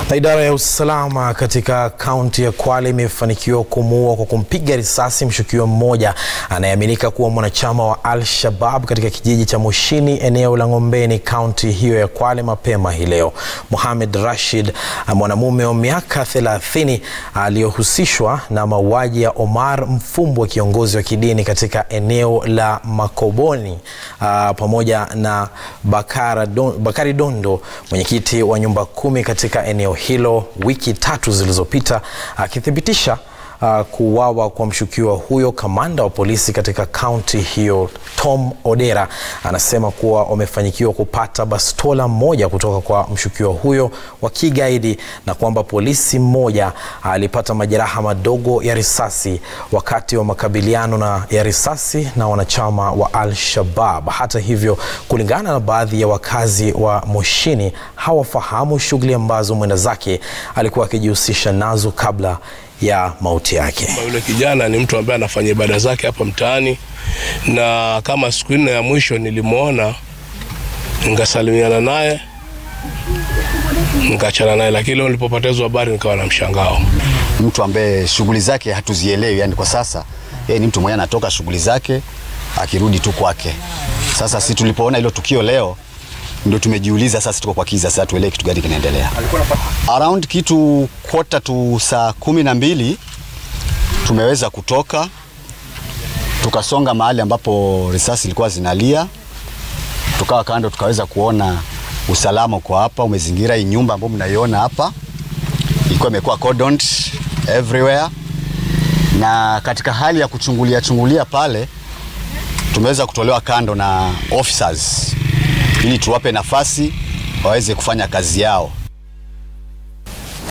Na idara ya usalama katika kaunti ya Kwale imefanikiwa kumuua kwa kumpiga risasi mshukiwa mmoja anayeaminika kuwa mwanachama wa Al-Shabab katika kijiji cha Moshini eneo la Ng'ombeni kaunti hiyo ya Kwale mapema hii leo. Mohamed Rashid, mwanamume wa miaka 30 aliyohusishwa na mauaji ya Omar Mfumbwe, kiongozi wa kidini katika eneo la Makoboni, uh, pamoja na Bakara Don, Bakari Dondo, mwenyekiti wa nyumba kumi katika eneo hilo wiki tatu zilizopita, akithibitisha uh, kuuawa kwa mshukiwa huyo. Kamanda wa polisi katika kaunti hiyo Tom Odera anasema kuwa wamefanikiwa kupata bastola moja kutoka kwa mshukiwa huyo wa kigaidi na kwamba polisi mmoja alipata majeraha madogo ya risasi wakati wa makabiliano na ya risasi na wanachama wa Al-Shabab. Hata hivyo, kulingana na baadhi ya wakazi wa Moshini, hawafahamu shughuli ambazo mwenda zake alikuwa akijihusisha nazo kabla ya mauti yake. Yule kijana ni mtu ambaye anafanya ibada zake hapa mtaani, na kama siku nne ya mwisho nilimwona, nikasalimiana naye nikaachana naye, lakini leo nilipopotezwa habari nikawa na mshangao. Mtu ambaye shughuli zake hatuzielewi, yani kwa sasa yeye ni mtu mwenye anatoka shughuli zake akirudi tu kwake. Sasa si tulipoona hilo tukio leo ndio tumejiuliza sasa, tuko kwa kiza sasa, tuelewe kitu gani kinaendelea. Around kitu quarter to saa kumi na mbili tumeweza kutoka tukasonga mahali ambapo risasi ilikuwa zinalia, tukawa kando, tukaweza kuona usalama uko hapa, umezingira hii nyumba ambayo mnaiona hapa, ilikuwa imekuwa cordoned everywhere, na katika hali ya kuchungulia chungulia pale tumeweza kutolewa kando na officers ili tuwape nafasi waweze kufanya kazi yao.